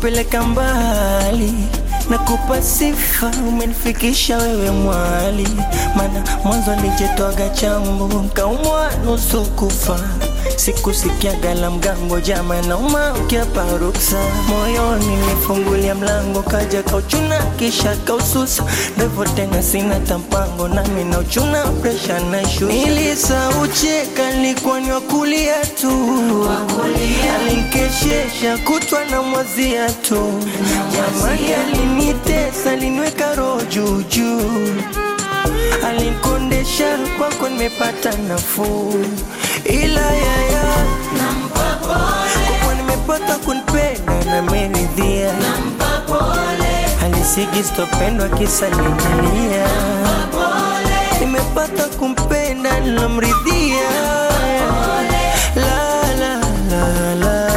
umenipeleka mbali nakupa sifa, umenifikisha wewe mwali, mana mwanzo nijetwaga chambo nkaumwa nusu kufa sikusikiaga la mgambo jama nauma ukiapa ruksa moyoni nifungulia mlango kaja kauchuna kisha kaususa ndevo tena sina tampango nami na uchuna presha na shu nilisaucheka nilikuwa ni wakulia tu alinkeshesha kutwa na mwazia tu jamani alinitesa aliniweka roho juujuu alinkondesha kwako nimepata nafuu ila yaya kwa nimepata kunipenda na meridhia alisigi stopendwa kisa nililia nimepata kumpenda nilomridhia la, la, la, la.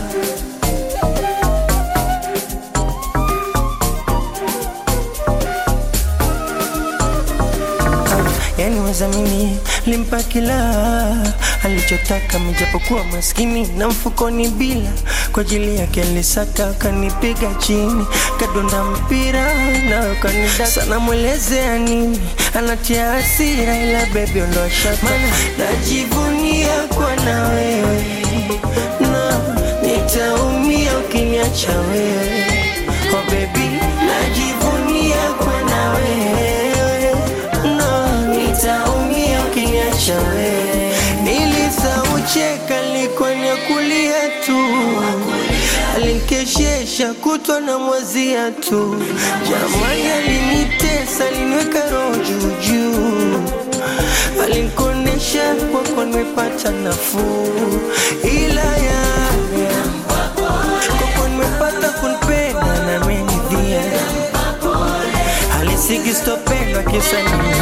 yani wezamini limpa kila alichotaka mijapokuwa maskini na mfukoni bila kwa ajili yake alisaka kanipiga chini kadonda mpira na kanida sana mwelezea nini anatia hasira ila bebi ondoa shaka najivunia kwa na wewe na nitaumia ukiniacha wewe oh baby najivunia kwa na wewe no nitaumia ukiniacha wewe nilisaucheka likuwa ni kulia tu alinkeshesha kutwa na mwazia tu jamani alinitesa aliniweka roho juujuu alinkondesha kwako nimepata nafuu ila ya kwako nimepata kunipenda na menidhia alisigi stopendwa kisa nini